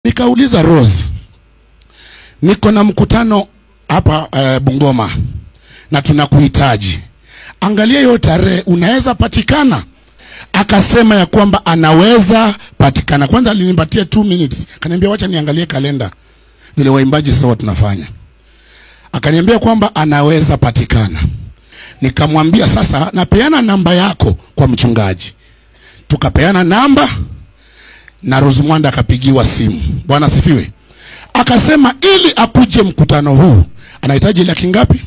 Nikauliza Rose, niko na mkutano hapa eh, Bungoma na tunakuhitaji, angalia hiyo tarehe, unaweza patikana? Akasema ya kwamba anaweza patikana. Kwanza alinipatia 2 minutes, kaniambia wacha niangalie kalenda vile waimbaji sasa tunafanya. Akaniambia kwamba anaweza patikana. Nikamwambia sasa, napeana namba yako kwa mchungaji. Tukapeana namba na Rose Mwanda akapigiwa simu. Bwana asifiwe. Akasema ili akuje mkutano huu anahitaji laki ngapi?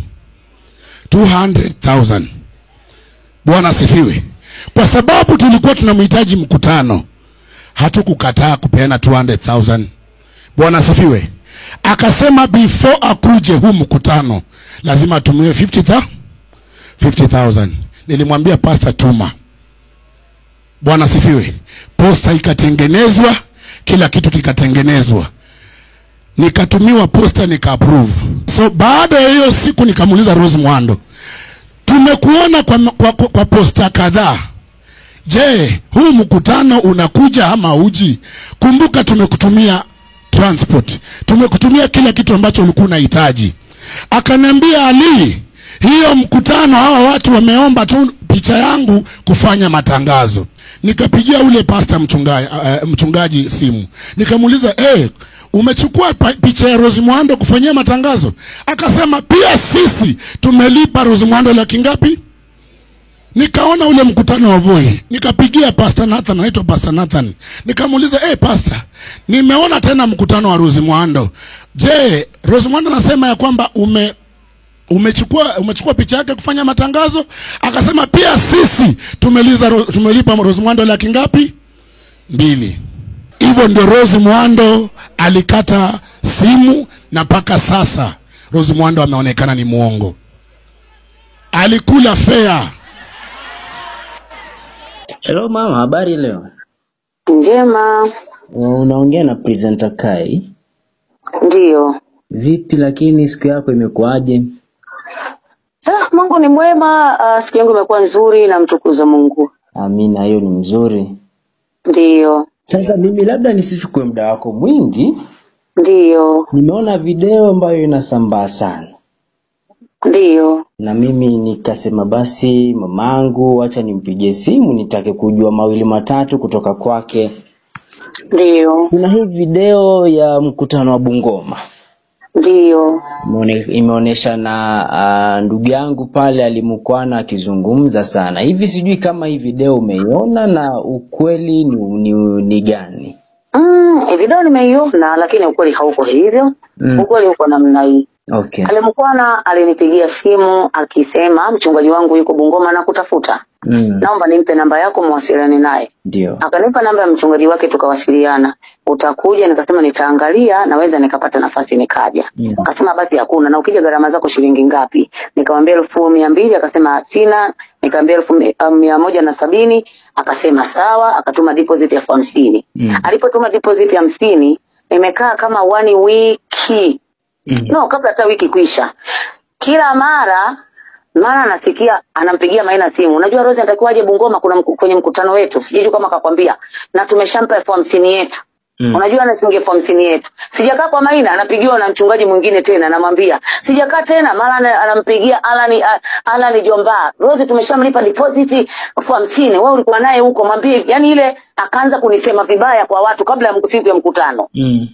200,000. Bwana asifiwe. Kwa sababu tulikuwa tunamhitaji mkutano, hatukukataa kupeana 200,000. Bwana asifiwe. Akasema before akuje huu mkutano lazima atumiwe 50,000. 50,000. Nilimwambia pastor tuma. Bwana asifiwe. Posta ikatengenezwa, kila kitu kikatengenezwa, nikatumiwa posta nika approve. So baada ya hiyo siku nikamuuliza Rose Mwando, tumekuona kwa, kwa, kwa, kwa posta kadhaa. Je, huu mkutano unakuja ama uji? Kumbuka tumekutumia transport, tumekutumia kila kitu ambacho ulikuwa unahitaji. Akaniambia Ali, hiyo mkutano hawa watu wameomba tu picha yangu kufanya matangazo. Nikapigia ule pasta mchungaji, uh, mchungaji simu nikamuuliza eh, umechukua pa- picha ya Rose Mwando kufanyia matangazo? Akasema pia sisi tumelipa Rose Mwando laki ngapi? Nikaona ule mkutano wa Voi, nikapigia Pastor Nathan, anaitwa Pastor Nathan, nikamuuliza eh, hey, Pastor, nimeona tena mkutano wa Rose Mwando. Je, Rose Mwando anasema ya kwamba ume umechukua umechukua picha yake kufanya matangazo? Akasema pia sisi tumeliza ro- tumelipa Rose Mwando laki ngapi? Mbili. Hivyo ndio Rose Mwando alikata simu, na mpaka sasa Rose Mwando ameonekana ni mwongo, alikula fea. Hello mama, habari leo? Njema, Unaongea na presenter Kai. ndiyo. Vipi lakini siku yako imekuwaje? Ah, Mungu ni mwema. Uh, siku yangu imekuwa nzuri, namtukuza Mungu. Amina, hiyo ni mzuri. Ndiyo, Sasa mimi labda nisichukue muda wako mwingi, ndiyo, nimeona video ambayo inasambaa sana, ndiyo. na mimi nikasema basi mamangu, acha nimpigie simu nitake kujua mawili matatu kutoka kwake. Ndiyo, Kuna hii video ya mkutano wa Bungoma ndiyo, Imeone- imeonyesha na uh, ndugu yangu pale alimkwana akizungumza sana hivi. Sijui kama hii video umeiona na ukweli ni, ni, ni gani? mm, eh, video nimeiona, lakini ukweli hauko hivyo. Mm. Ukweli uko namna hii. Okay. Alimkwana alinipigia simu akisema mchungaji wangu yuko Bungoma na kutafuta, Mm. naomba nimpe namba yako muwasiliane naye. Ndio. Akanipa namba ya mchungaji wake, tukawasiliana. Utakuja? Nikasema nitaangalia, naweza nikapata nafasi nikaja. Mm. Akasema basi hakuna, na ukija gharama zako shilingi ngapi? Nikamwambia elfu mia mbili. Akasema sina. Nikamwambia elfu mi- uh, mia moja na sabini. Akasema sawa, akatuma deposit ya elfu hamsini. Mm. Alipotuma deposit ya hamsini, nimekaa kama one wiki Mm. no, kabla hata wiki kuisha, kila mara mara nasikia anampigia Maina simu, unajua Rose anatakiwa aje Bungoma, kuna mku, kwenye mkutano wetu, sijui kama akakwambia, na tumeshampa elfu hamsini yetu Mm. Unajua ana shilingi elfu hamsini yetu. Sijakaa kwa Maina, anapigiwa na mchungaji mwingine tena, namwambia sijakaa tena, mara ana- anampigia Alani A- Alani Jomba, Rose tumeshamlipa deposit elfu hamsini wewe ulikuwa naye huko, mwambie. Yani ile akaanza kunisema vibaya kwa watu kabla ya mku- siku ya mkutano. Mm.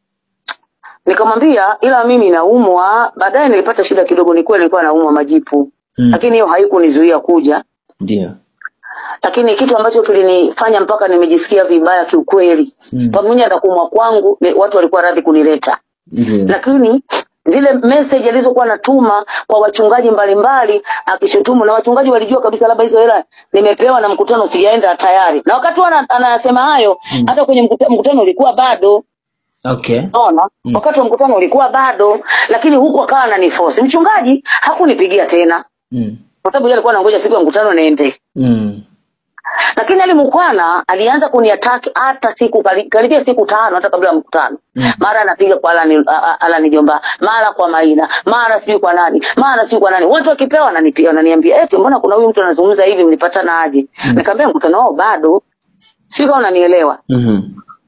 Nikamwambia ila mimi naumwa. Baadaye nilipata shida kidogo, ni kweli nilikuwa naumwa majipu Mm. lakini hiyo haikunizuia kuja. Ndio. Lakini kitu ambacho kilinifanya mpaka nimejisikia vibaya kiukweli, Mm. pamoja na kuumwa kwangu, ni watu walikuwa radhi kunileta, Ndio. lakini zile message alizokuwa natuma kwa wachungaji mbalimbali akishutumu, na wachungaji walijua kabisa labda hizo hela nimepewa na mkutano sijaenda tayari, na wakati huo ana- anasema hayo Mm. hata kwenye mkutano, mkutano ulikuwa bado Okay. Unaona, Mm. wakati wa mkutano ulikuwa bado, lakini huku akawa ananiforce. Mchungaji hakunipigia tena, Mm. kwa sababu yeye alikuwa anangoja siku ya mkutano niende. Mm. Lakini Ali Mukwana alianza kuniataki hata siku kari- karibia siku tano hata kabla ya mkutano. Mm. Mara anapiga kwa Alani, a- a- Alani Jomba, mara kwa Maina, mara sijui kwa nani, mara sijui kwa nani. Watu wakipewa wananipiga, wananiambia eti mbona kuna huyu mtu anazungumza hivi, mlipatana aje? Mm. Nikamwambia mkutano wao bado, sio kama unanielewa. Mhm.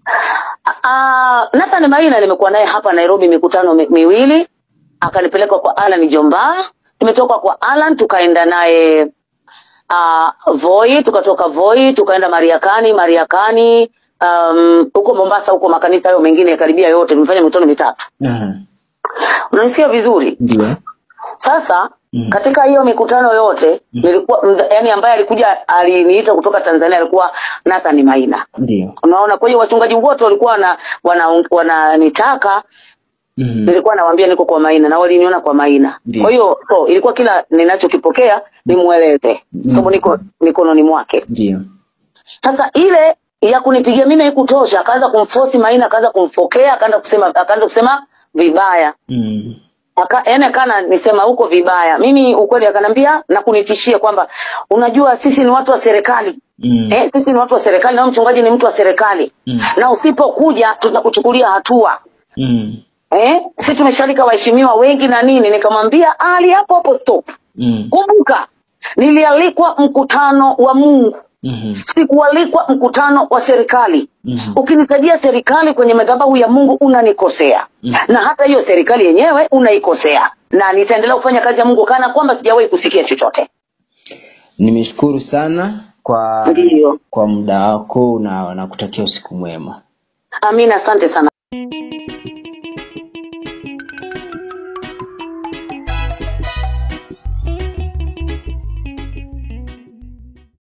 Ah, Nathan Maina nimekuwa naye hapa Nairobi mikutano mi, miwili, akanipeleka kwa Alan Jomba. Nimetoka kwa Alan tukaenda naye uh, Voi, tukatoka Voi tukaenda Mariakani, Mariakani um, huko Mombasa, huko makanisa hayo mengine karibia yote, tumefanya mikutano mitatu. Aha. Unanisikia vizuri? Ndio. Sasa Mm. katika hiyo mikutano yote nilikuwa mdha- yani, ambaye alikuja aliniita kutoka Tanzania alikuwa Nathan Maina. Ndio. Unaona, kwa hiyo wachungaji wote walikuwa wana wananitaka wana wananitaka, Mhm. nilikuwa nawaambia niko kwa Maina na waliniona kwa Maina. Ndiyo. Kwa hiyo so, ilikuwa kila ninachokipokea nimueleze, Mm. sababu niko mikononi mwake. Ndio. Sasa ile ya kunipigia mimi haikutosha, akaanza kumforce Maina, akaanza kumfokea, akaanza kusema akaanza kusema vibaya Mm. aka yani akana nisema huko vibaya. Mimi ukweli akanambia na kunitishia kwamba unajua sisi ni watu wa serikali. Mm. Eh, sisi ni watu wa serikali na huyu mchungaji ni mtu wa serikali. Mm. Na usipokuja tutakuchukulia hatua. Mm. Eh, sisi tumeshalika waheshimiwa wengi na nini, nikamwambia ali hapo hapo stop. Mm. Kumbuka nilialikwa mkutano wa Mungu, Mhm. sikualikwa mkutano wa serikali. Mhm. Ukinitajia serikali kwenye madhabahu ya Mungu unanikosea, Mm. na hata hiyo serikali yenyewe unaikosea, na nitaendelea kufanya kazi ya Mungu kana kwamba sijawahi kusikia chochote. Nimeshukuru sana kwa Ndiyo, kwa muda wako na nakutakia usiku mwema. amina, asante sana.